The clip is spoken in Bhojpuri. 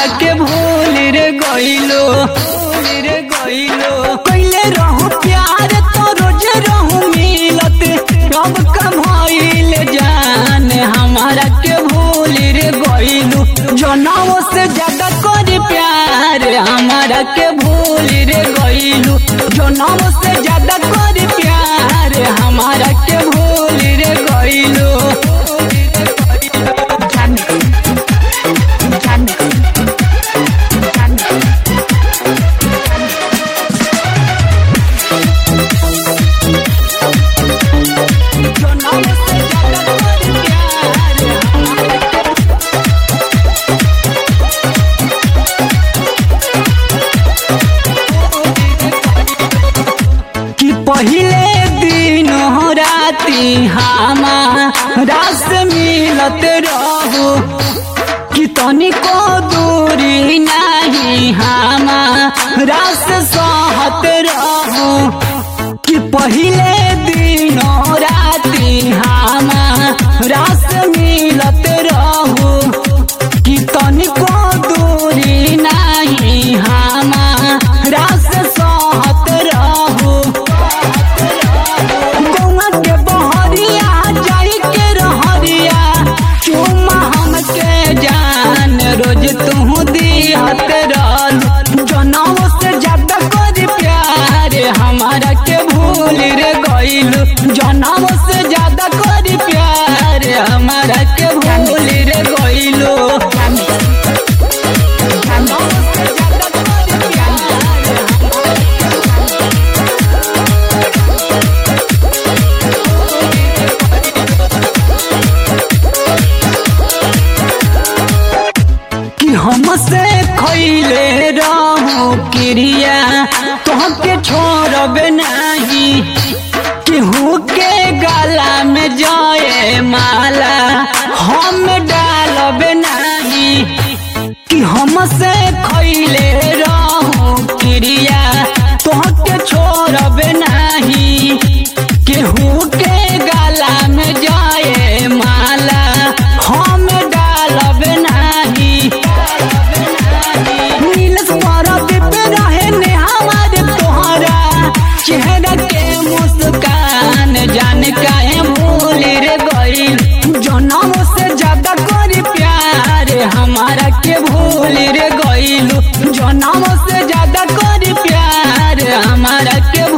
हमारा के भूल रे गइलो भूल रे गइलो पहले रहू प्यार तो रोज रहू मिलत कब कब भइल जान हमारा के भूल रे गइलो जनाओ से ज्यादा कर प्यार हमारा के भूल रे गइलो जनाओ से ज्यादा कर प्यार हमारा के भूल रे गइलो जनाओ से ज्यादा कर प्यार हमारा के कि पहिले दिन हो राती हमारा से मिलत रहू कि तनिको दूरी नहीं हमारा से सहत रहू कि पहिले दिन हो राती हमारा से मिलत रहू कि तनिको दूरी नहीं हमारा से सहत रहू गौआ के बहरिया जाई के रहरिया चुमा हमके जान रोज तू दिहत रहल जनाव से ज्यादा कर प्यार हमारा के भूल रे गइल जनाव से ज्यादा कर प्यार हमारा के भूल रे गइलो जनाव से ज्यादा कर प्यार कि हमसे खैले रहू क्रिया तोहके छोड़ब नहीं केहू के गला में जाए माला हम डालब नहीं कि हमसे खैले रहू क्रिया तोहके छोड़ब नहीं केहू के गला में जाए माला हम डालब नहीं नीलस परदीप रहे ने हमारे तोहरा चेहरा के मुस्कान जान काहे भूल रे गइल जनम से ज्यादा करी प्यार हमारा के भूल रे गइल जनम से ज्यादा करी प्यार हमारा के